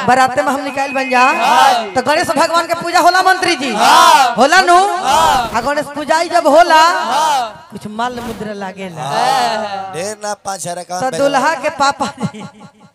बराते में हम निकाल बन जा तो गणेश भगवान के पूजा होला मंत्री जी होला नु आ गणेश पूजाई जब होला कुछ माल मुद्रा लागेला ढेर ना पाँच हजार तो अकाउंट दुल्हा के पापा जी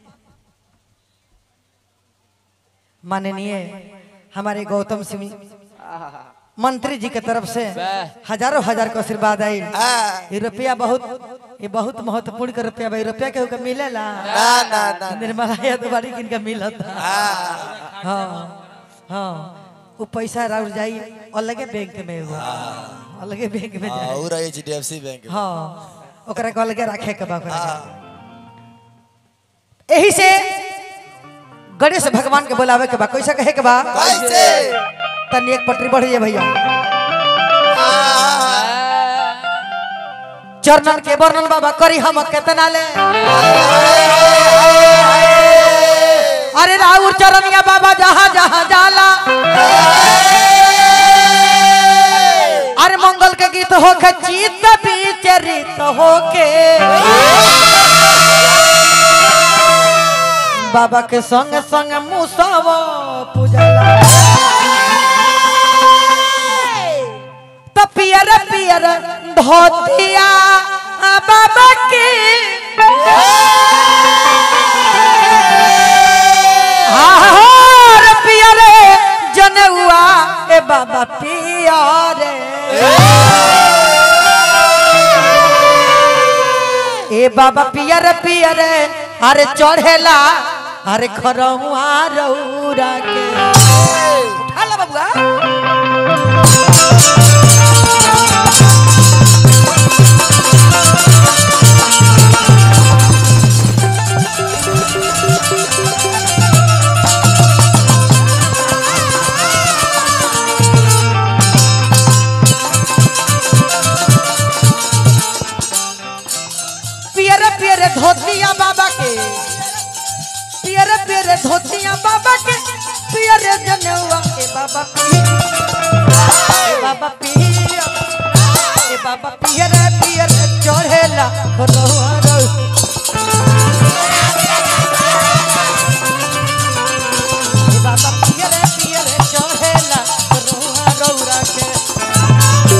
माननीय हमारे गौतम सिंह मंत्री जी के तरफ से हजारों हजार का आशीर्वाद आई ये रुपया बहुत ये बहुत महत्वपूर्ण का रुपया भाई रुपया केहू के मिलेला ना ना ना निर्मला यादवाड़ी किनका मिलत हाँ हाँ वो पैसा राउर जाई अलगे बैंक में एगो अलगे बैंक में जाई और H D F C bank में। हाँ ओकरा के अलगे रखे के बा ओकरा के। एही से गणेश भगवान के बुलावे के बा कैसे कहे के बा कैसे तनी एक पटरी बढ़ जाए भैया चरणन के वर्णन बाबा करी हम केतना ले अरे राउर चरनिया बाबा जहाँ जहाँ जाला अरे मंगल के गीत होके चित विचरित होके बाबा के संग संग मुसव पूजला तो पियर पियर धोतिया बाबा के हार पियर जनेउआ ए बाबा पियर ए बाबा पियर पियर अरे चढ़ेला अरे खरहुआ रौरा के उठा ला बबुआ पियर पियर धोतिया बाबा के पियर पियर धोतिया बाबा के पियर जनेउआ के बाबा पियर ए बाबा पियर ए बाबा पियर पियर चढ़ेला खरहुआ रौ ए बाबा पियर पियर चढ़ेला खरहुआ रौरा के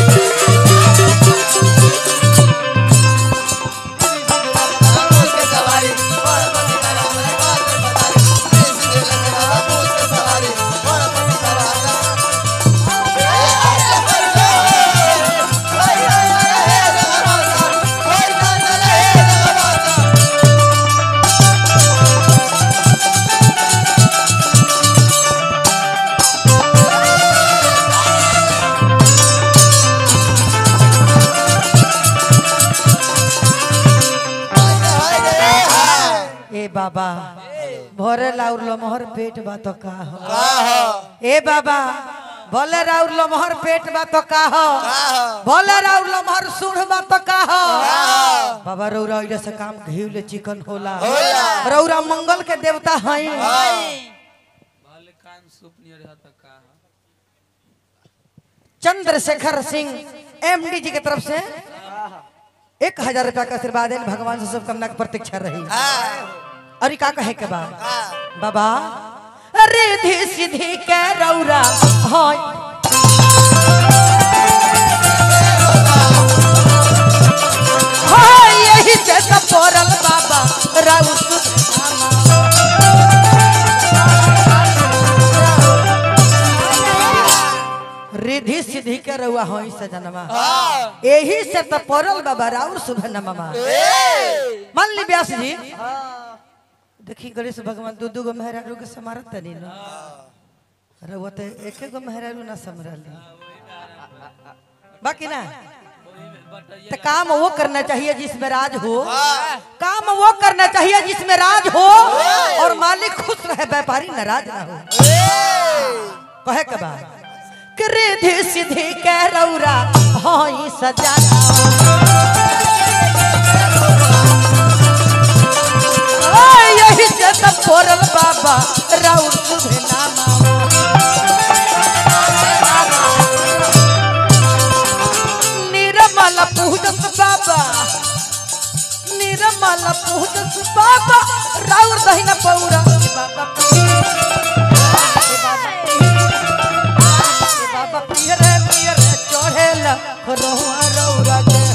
ए बाबा भोरे लाउर लमहर पेट बा तो का हो ए बाबा भोले राउर लमहर पेट बा तो का हो भोले राउर लमहर सुढ़ बा तो का हो बाबा रौरा इधर से काम घीव ले चिकन होला रौरा मंगल के देवता हई चंद्रशेखर सिंह एमडी जी की तरफ से एक हजार रुपया का आशीर्वाद है भगवान से शुभकामना की प्रतीक्षा रही और ई का कहे के बा बाबा रिधि सिद्धि के रौरा हाय हाय यही से तो पोरल बाबा राउत रिधि सिद्धि के रउआ होई सजनमा यही से तो पोरल बाबा राउर शुभ नमा मान ली व्यास जी देखी गणेश भगवान दू दू गो मेहरारू के समारत तनी न रउआ तो एक गो मेहरारू ना समरली बाकी ना तो काम वो करना चाहिए जिसमें राज हो काम वो करना चाहिए जिसमें राज हो और मालिक खुश रहे व्यापारी नाराज ना हो कहे के बाद रिधि सिद्धि के रौरा हई सजा यही से तो पोरल बाबा राउर सुधे नामा निर्मल पूजस बाबा निर्मल पूजस बाबा राउर दहिना पौरा बाबा रोआ रौरा के